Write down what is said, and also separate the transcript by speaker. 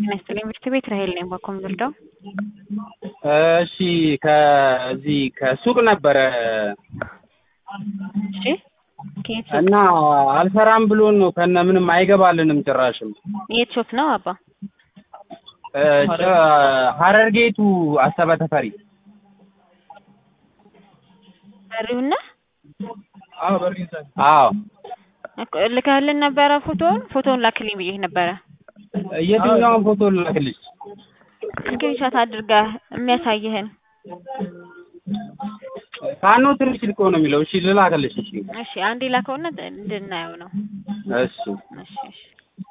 Speaker 1: ጤና ይስጥልኝ ምርት ቤት ራሄል ነኝ ባኮም ልርዳው
Speaker 2: እሺ ከዚህ ከሱቅ ነበረ
Speaker 1: እሺ ከየት ሾፕ
Speaker 2: እና አልሰራም ብሎን ነው ከነ ምንም አይገባልንም ጭራሽም
Speaker 1: የት ሾፕ ነው አባ
Speaker 2: እ ጭ- ሀረርጌቱ አሰበ ተፈሪ
Speaker 1: በሪውና
Speaker 2: አዎ
Speaker 1: እኮ ልከህልን ነበረ ፎቶውን ፎቶውን ላክልኝ ብዬሽ ነበረ
Speaker 2: የትኛውን ፎቶ ላክልሽ
Speaker 1: ስክሪንሾት አድርገህ የሚያሳይህን
Speaker 2: ካኖ ትንሽ ልቆ ነው የሚለው እሺ ልላክልሽ እሺ
Speaker 1: እሺ አንዴ ላከውና እንድናየው ነው
Speaker 2: እሺ
Speaker 1: እሺ እሺ